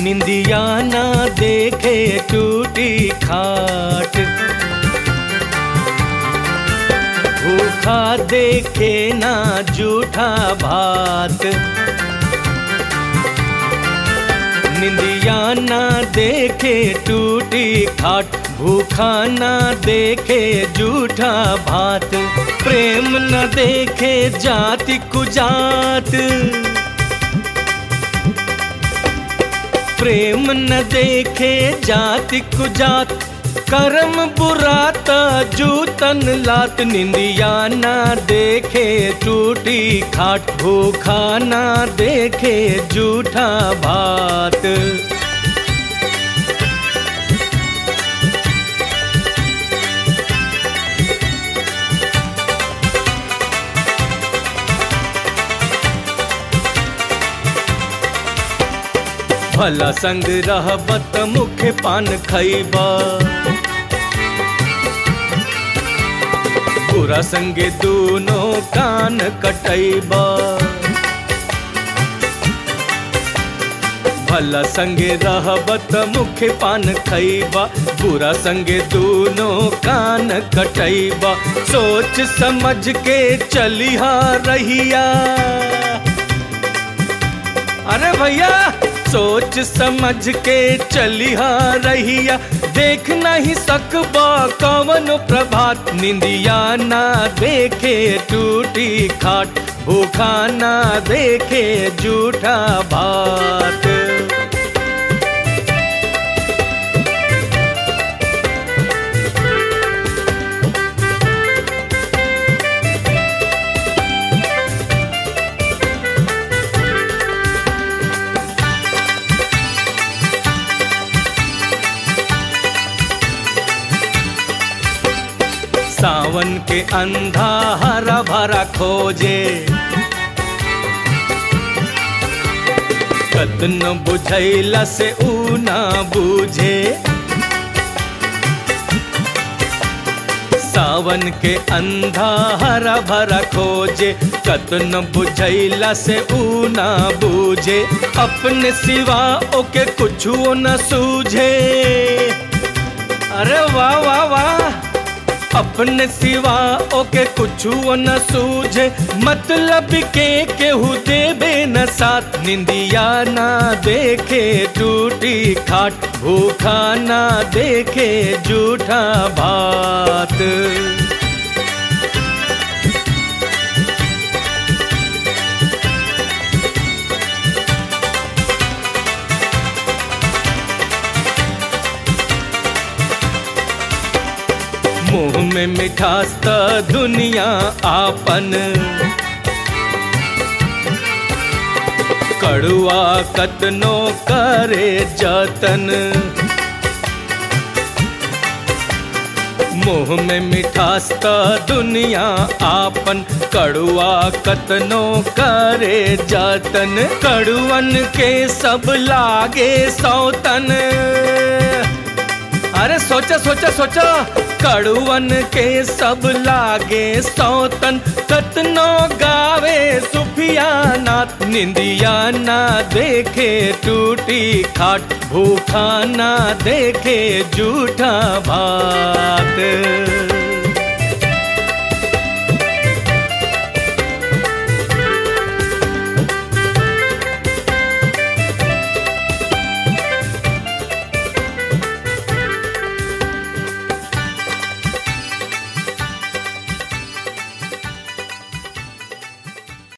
निंदिया ना देखे टूटी खाट भूखा देखे ना जूठा भात निंदिया ना देखे टूटी खाट भूखा ना देखे जूठा भात प्रेम न देखे जाति कुजात प्रेम न देखे जाति कुजात कर्म बुराता जूतन लात निंदिया ना देखे टूटी खाट भूखा ना देखे जूठा भात भला संग रहबत मुख पान खैबा बुरा संगे दोनों कान कटैबा भला संगे रहबत मुख पान खैबा बुरा संगे दोनों कान कटैबा सोच समझ के चलिहा रहिया अरे भैया सोच समझ के चलिहा रहिया देख नहीं सकबा कवन प्रभात निंदिया ना देखे टूटी खाट भूखा ना देखे जूठा भात सावन के अंधा हरा भरा खोजे कतन बुझैला से ऊ ना बूझे सावन के अंधा हरा भरा खोजे कतन बुझैला से ऊ ना बूझे अपने सिवा ओके कुछ न सूझे अरे वाह वाह वाह अपने सिवा ओके कुछ न सूझे मतलब के केहू देबे न साथ निंदिया ना देखे टूटी खाट भूखा ना देखे जूठा भात मुंह में मिठास त दुनिया आपन कड़ुआ कतनो करे जतन मुंह में मिठास त दुनिया आपन कड़ुआ कतनो करे जतन कड़ुअन के सब लागे सौतन अरे सोचा सोचा सोचा कड़ुअन के सब लागे सौतन कतनो गावे सुफिया नाथ निंदिया ना देखे टूटी खाट भूखा ना देखे जूठा भात